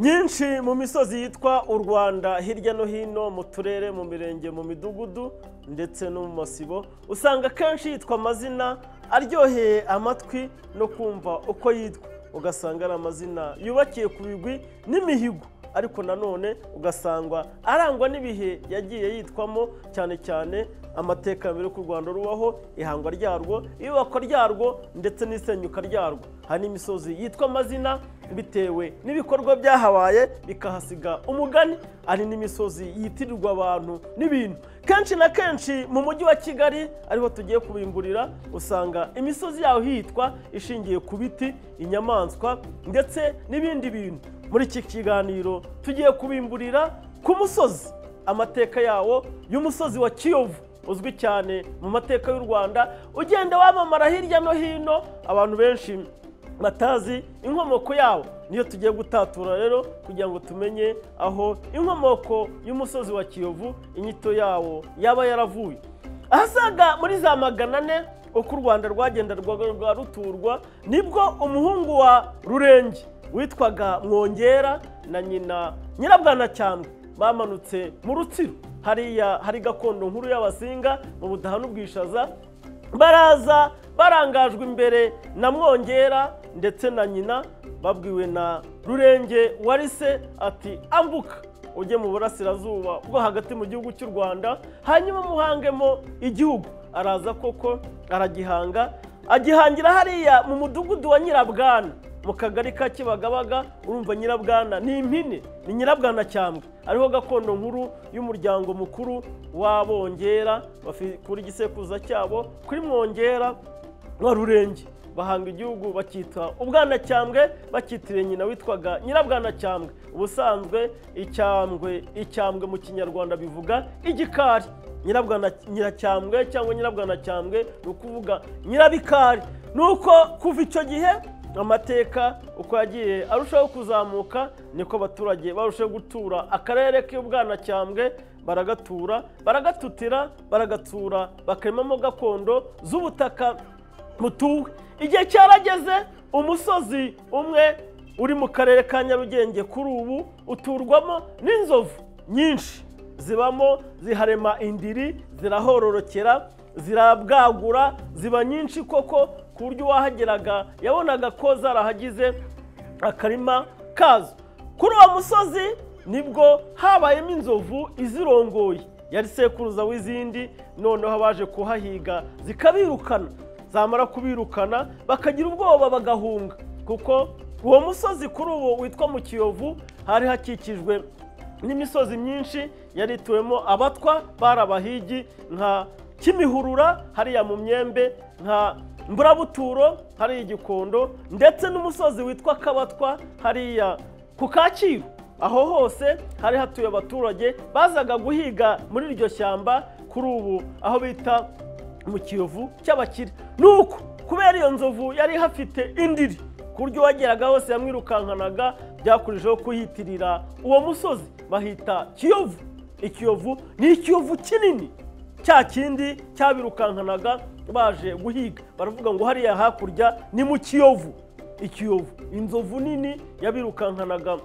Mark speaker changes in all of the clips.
Speaker 1: henshi mu misozi yitwa u rwanda hirya no hino mu turere mu mirenge mu midugudu ndetse no mu masibo usanga akenshi yitwa amazina aryoheye amatwi no kumva uko yitwa ugasanga ari amazina yubakiye ku bigwi n'imihigo ariko nanone ugasangwa arangwa n'ibihe yagiye yitwamo cyane cyane amateka mbere y'uko u rwanda rubaho ihangwa ryarwo iyubakwa ryarwo ndetse n'isenyuka ryarwo hari n'imisozi yitwa amazina bitewe n'ibikorwa byahabaye bikahasiga umugani hari n'imisozi yitirirwa abantu n'ibintu kenshi na kenshi mu mujyi wa kigali ariho tugiye kubimburira usanga imisozi yaho hitwa ishingiye ku biti inyamaswa ndetse n'ibindi bintu muri iki kiganiro tugiye kubimburira ku musozi amateka yawo y'umusozi wa kiyovu uzwi cyane mu mateka y'u rwanda ugenda wamamara hirya no hino abantu benshi batazi inkomoko yawo niyo tugiye gutatura rero kugira ngo tumenye aho inkomoko y'umusozi wa kiyovu inyito yawo yaba yaravuye ahasaga muri za magana ane uko u rwanda rwagenderwaga ruturwa nibwo umuhungu wa rurenge witwaga mwongera na nyina nyirabwanacyambwe bamanutse mu rutsiro hariya hari gakondo nkuru y'abasinga mu budaha n'ubwishaza baraza barangajwe imbere na mwongera ndetse na nyina babwiwe na rurenge warise ati ambuka ujye mu burasirazuba bwo hagati mu gihugu cy'u rwanda hanyuma muhangemo igihugu araza koko aragihanga agihangira hariya mu mudugudu wa nyirabwana mu kagari ka kibagabaga urumva nyirabwana ni impine ni nyirabwana cyambwe ariho gakondo nkuru y'umuryango mukuru w'abongera kuri igisekuruza cyabo kuri mwongera wa rurenge bahanga igihugu bakitwa ubwanacyambwe bakitiriye nyina witwaga nyirabwanacyambwe ubusanzwe icyambwe icyambwe mu kinyarwanda bivuga igikari nyiracyambwe cyangwa nyirabwanacyambwe ni ukuvuga nyirabikari ni uko kuva icyo gihe amateka uko yagiye arushaho kuzamuka niko abaturage barushaho gutura akarere k'ubwanacyambwe baragatura baragatutira baragatsura bakaremamo gakondo z'ubutaka butuwe igihe cyarageze umusozi umwe uri mu karere ka nyarugenge kuri ubu uturwamo n'inzovu nyinshi zibamo ziharema indiri zirahororokera zirabwagura ziba nyinshi koko ku buryo uwahageraga yabonaga ko zarahagize akarima kazo kuri uwo musozi nibwo habayemo inzovu izirongoye yari sekuruza w'izindi noneho abaje kuhahiga zikabirukana zamara kubirukana bakagira ubwoba bagahunga kuko uwo musozi kuri ubu witwa mu kiyovu hari hakikijwe n'imisozi myinshi yari ituwemo abatwa barabahigi nka kimihurura hariya mu myembe nka mburabuturo hariya igikondo ndetse n'umusozi witwa kabatwa hariya ku kacyiru aho hose hari hatuye abaturage bazaga guhiga muri iryo shyamba kuri ubu aho bita mu kiyovu cy'abakire ni uko kubera iyo nzovu yari hafite indiri ku buryo uwageraga hose yamwirukankanaga byakurushijeho kuhitirira uwo musozi bahita kiyovu ikiyovu ni ikiyovu kinini cya kindi cyabirukankanaga baje guhiga baravuga ngo hariya hakurya ni mu kiyovu ikiyovu inzovu nini yabirukankanaga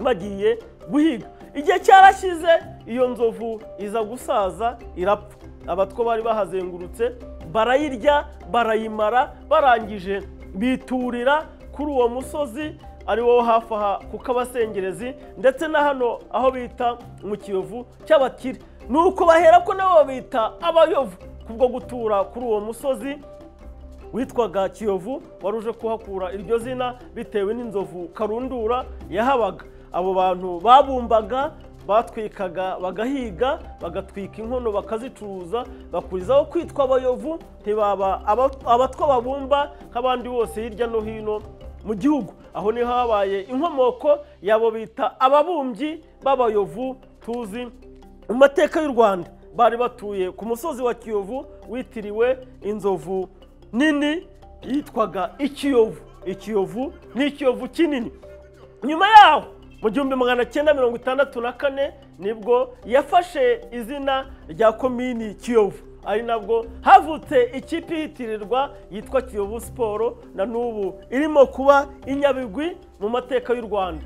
Speaker 1: bagiye guhiga igihe cyarashyize iyo nzovu iza gusaza irapfa abatwo bari bahazengurutse barayirya barayimara barangije biturira kuri uwo musozi ari wo hafi aha ku kabasengerezi ndetse na hano aho bita mu kiyovu cy'abakire ni uko bahera ko nabo babita abayovu kubwo gutura kuri uwo musozi witwaga kiyovu wari uje kuhakura iryo zina bitewe n'inzovu karundura yahabaga abo bantu babumbaga batwikaga bagahiga bagatwika inkono bakazicuruza bakurizaho kwitwa abayovu ntibaba abatwa babumba nk'abandi bose hirya no hino mu gihugu aho niho habaye inkomoko yabo bita ababumbyi b'abayovu tuzi mu mateka y'u rwanda bari batuye ku musozi wa kiyovu witiriwe inzovu nini yitwaga ikiyovu ikiyovu ni ikiyovu kinini nyuma yaho mu gihumbi magana cyenda mirongo itandatu na kane nibwo yafashe izina rya komini kiyovu ari nabwo havutse ikipe ihitirirwa yitwa kiyovu siporo na n'ubu irimo kuba inyabigwi mu mateka y'u rwanda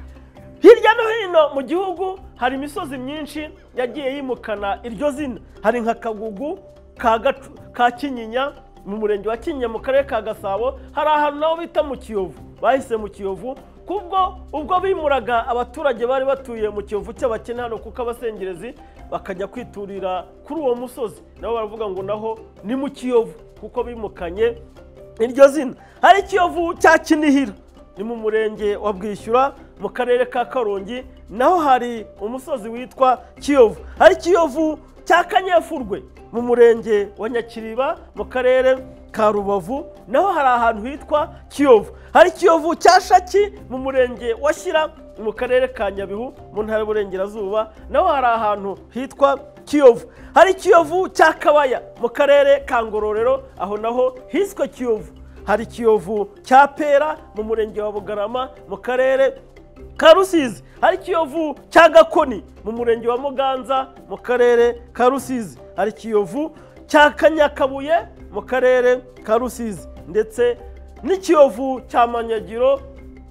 Speaker 1: hirya no hino mu gihugu hari imisozi myinshi yagiye yimukana iryo zina hari nka kagugu ka Gacu- ka kinyinya mu murenge wa kinyinya mu karere ka gasabo hari ahantu naho bita mu kiyovu bahise mu kiyovu kubwo ubwo bimuraga abaturage bari batuye mu kiyovu cy'abakene hano kuko abasengerezi bakajya kwiturira kuri uwo musozi nabo baravuga ngo naho ni mu kiyovu kuko bimukanye iryo zina hari kiyovu cya kinihira ni mu murenge wa bwishyura mu karere ka karongi naho hari umusozi witwa kiyovu hari kiyovu cya kanyefurwe mu murenge wa nyakiriba mu karere ka rubavu naho hari ahantu hitwa kiyovu hari kiyovu cya shaki mu murenge wa shyira mu karere ka nyabihu mu ntara y'uburengerazuba naho hari ahantu hitwa kiyovu hari kiyovu cya kabaya mu karere ka ngororero aho naho hiswe kiyovu hari kiyovu cya pera mu murenge wa bugarama mu karere ka rusizi hari kiyovu cya gakoni mu murenge wa muganza mu karere ka rusizi hari kiyovu cya kanyakabuye mu karere ka rusizi ndetse n'ikiyovu cya manyagiro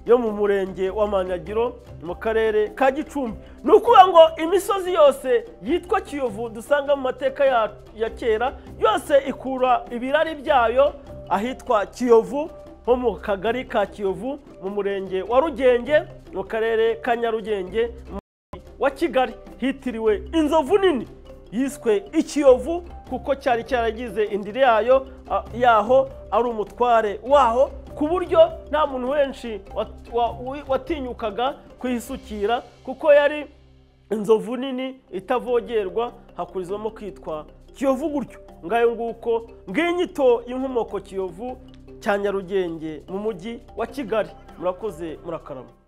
Speaker 1: yo mu murenge wa manyagiro mu karere ka gicumbi ni ukuvuga ngo imisozi yose yitwa kiyovu dusanga mu mateka ya- ya kera yose ikura ibirari byayo ahitwa kiyovu nko mu kagari ka kiyovu mu murenge wa rugenge mu karere ka nyarugenge mu murenge wa kigali hitiriwe inzovu nini yiswe ikiyovu kuko cyari cyaragize indiri yayo a- yaho ari umutware waho ku buryo nta muntu wenshi wat- wa- wi- watinyukaga kuyisukira kuko yari inzovu nini itavogerwa hakurizwamo kwitwa kiyovu gutyo ngayo nguko ng'inyito y'inkomoko kiyovu cya nyarugenge mu mujyi wa kigali murakoze murakarama